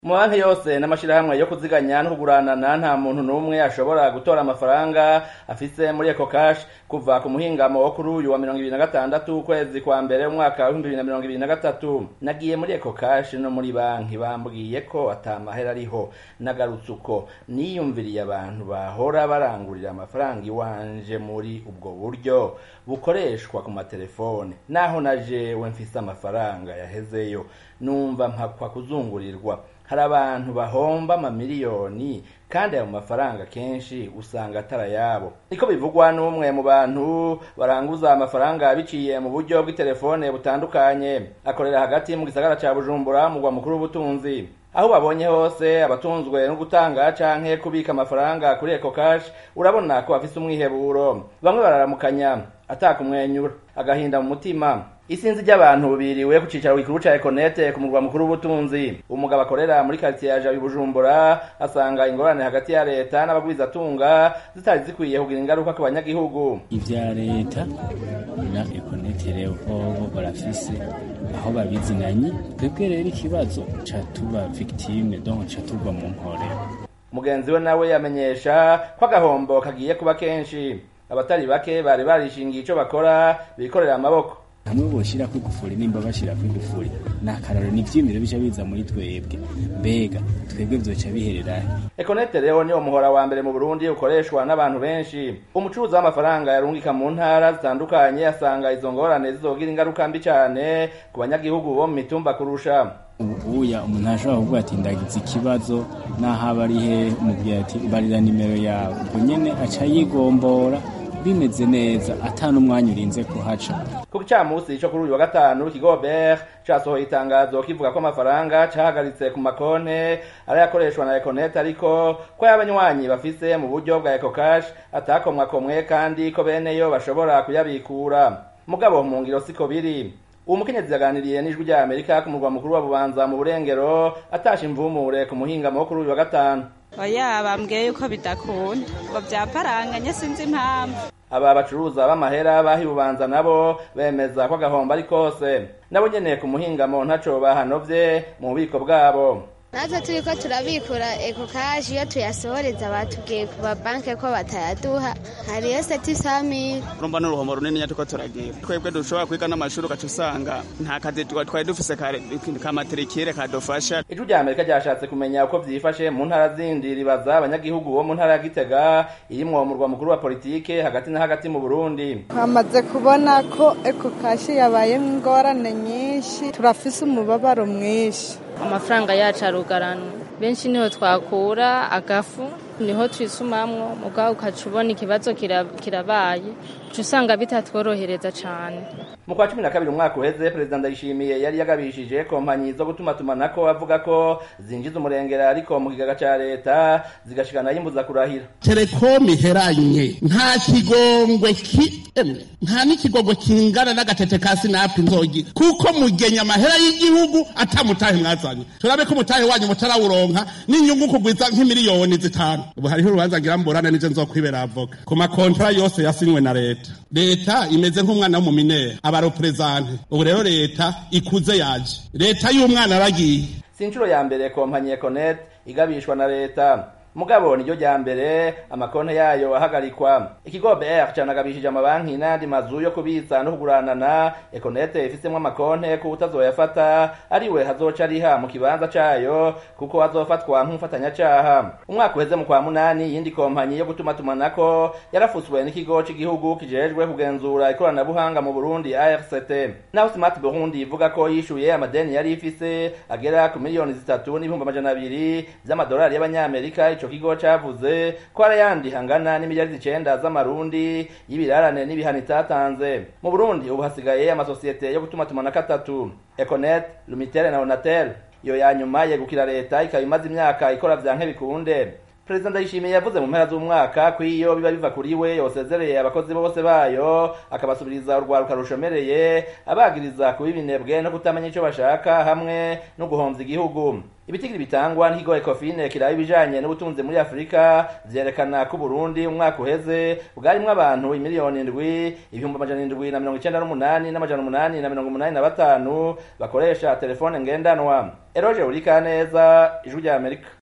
mu banki yose n'amashirahamwe yo kuziganya no kuguranana nta muntu n'umwe ashobora gutora amafaranga afise muri eco cash kuva ku muhingamo wo kuri uyu wa mirongo ibiri na gatandatu ukwezi kwa mbere umwaka w'ibihumbi bibiri na mirongo ibiri na gatatu nagiye muri eco cash no muri banki bambwiye ko ata mahera ariho nagarutse uko niyumviriye abantu bahora barangurira amafaranga iwanje muri ubwo buryo bukoreshwa ku matelefone naho najewe mfise amafaranga yahezeyo numva mpakwa kuzungurirwa hari abantu bahomba amamiliyoni kandi ayo mafaranga kenshi usanga atari ayabo niko bivugwa n'umwe mu bantu baranguza amafaranga biciye mu buryo bw'itelefone butandukanye akorera hagati mu gisagara ca bujumbura mugwa mukuru w'ubutunzi aho babonye hose abatunzwe no gutanga canke kubika amafaranga kuri eco cash urabona ko bafise umwiheburo bamwe bararamukanya atakumwenyura agahinda mu mutima isinzi ry'abantu biriwe ku cicaro gikuru ca Econete ku murwa mukuru w'ubutunzi umugabo akorera muri quartier ya Jabi Bujumbura asanga ingorane hagati ya leta n'abagwizatunga zitari zikwiye kugira ingaruka ku banyagihugu ivya leta na Econete rero bo barafise aho babizinanye twebwe rero ikibazo ca tuba victime donc ca tuba mu nkorero mugenzi we nawe yamenyesha ko agahombo kagiye kuba kenshi abatari bake bari barishingiye ico bakora bikorera amaboko hamwe boshira kwigufuri nimba bashira kwigufuri nakararo nivyimiro bica biza muri twebwe mbega twebwe vyoca bihererahe Econete rero niwo muhora wa mbere mu Burundi ukoreshwa n'abantu benshi umucuruzi w'amafaranga yarungika mu ntara zitandukanye asanga izo ngorane zizogira ingaruka mbi cane ku banyagihugu bo mu mitumba kurusha ubuya umuntu ashobora kuvuga ati ndagize ikibazo naho aba ari he umubwira ati barira nimero yawe ubwo nyene aca yigombora bimeze neza ata n'umwanya urinze kuhaca ku gicamunsi co kuri uyu wa gatanu ikigobert casohoye itangazo kivuga ko amafaranga cahagaritse ku makonte arayakoreshwa na econet ariko ko y'abanywanyi bafise mu buryo bwa ecocash atakomwakomwe kandi ko beneyo bashobora kuyabikura mugabo mu ngiro siko biri uwo mukenyezi yaganiriye n'ijwi rya amerika ku murwa mukuru wa bubanza mu burengero atasha imvumure ku muhingamo wo kuri uyu wa gatanu oya bambwiye yuko bidakunda ngo byaparanganye sinzi impamvu aba bacuruza b'amahera bahibubanza nabo bemeza ko agahombo ari kose nabo nyene ku muhingamo ntaco bahanovye mu bubiko bwabo natwe turi ko turabikura eko kashi iyo tuyasohoreza batubwiye ku mabanki ko batayaduha hariyo seti samiri urumva n'uruhombo runini turiko turagira twebwe dushobora kwiga n'amashuri ugaca usanga nta kazi twari dufise kamaterikire kadufasha ijwi rya amerika ryashatse kumenya uko vyifashe mu ntara zindi ribaza abanyagihugu bo mu ntara ya gitega irimwo umurwa mukuru wa politike hagati na hagati mu burundi twamaze kubona ko eko kashi yabayemo ingorane nyinshi turafise umubabaro mwinshi amafaranga yacu arugaranwa benshi niho twakura agafu niho twisumamwo mugabo ukaca ubona ikibazo kirabaye uca usanga bitatworohereza cane mu kwa cumi na kabiri umwaka uheze perezida ndayishimiye yari yagabishije kompanyi zo gutuma tumanako avuga ko zinjiza umurengera ariko mu kigaga ca leta zigashikana yimbuza kurahira telekom iheranye nta kigongwe kiemwe nta n'ikigongwe kingana n'agatete ka sinapu nzogira kuko mugenya amahera y'igihugu atamutahe mwazanye turabe ko umutahe wanyu mutarawuronka n'inyungu kugwiza nk'imiliyoni zitanu ubu hariho urubanza ngira mburane nije nzokwibera avoka ku makontra yose yasinywe na leta leta imeze nk'umwana w'umuminera abareperezante ubu rero leta ikuze yaje leta y'umwana aragiye si inshuro ya mbere kompanyi econet igabishwa na leta mugabo niryo rya mbere amakonte yayo ahagarikwa ikigo BR canagabishije amabanki n'andi mazu yo kubitsa no kuguranana Econet ifisemwo amakonte ku utazoyafata ariwe hazoca ariha mu kibanza cayo kuko azofatwa nk'umufatanyacaha umwaka uheze mu kwa munani yindi kompanyi yo gutuma tumanako yarafutswe n'ikigo c'igihugu kijejwe kugenzura ikoranabuhanga mu Burundi ARCT naho Smart Burundi ivuga ko yishuye amadeni yari ifise agera ku miliyoni zitatu n'ibihumbi amajana abiri vy'amadolari y'abanyamerika ico kigo cavuze ko hari ayandi hangana n'imiliyari icenda z'amarundi y'ibirarane n'ibihano itatanze mu burundi ubu hasigaye amasosiyete yo gutuma tumanako atatu econet lumitel na onatel iyo ya nyuma yegukira leta ikaba imaze imyaka ikora vyanke bikunde perezida ndayishimiye yavuze mu mpera z'umwaka ko iyo biba biva kuri we yosezereye abakozi bose bayo akabasubiriza urwaruka rushomereye abagiriza kuba ibinebwe no kutamenya ico bashaka hamwe no guhomvya igihugu ibitigiri bitangwa n'ikigo ecofine kiraba ibijanye n'ubutunzi muri afurika vyerekana ko uburundi umwaka uheze bwarimwo abantu imiliyoni indwi ibihumbi amajana indwi na mirongo icenda n'umunani n'amajana umunani na mirongo umunani na batanu bakoresha telefone ngendanwa eroje urikaneza ijwi rya amerika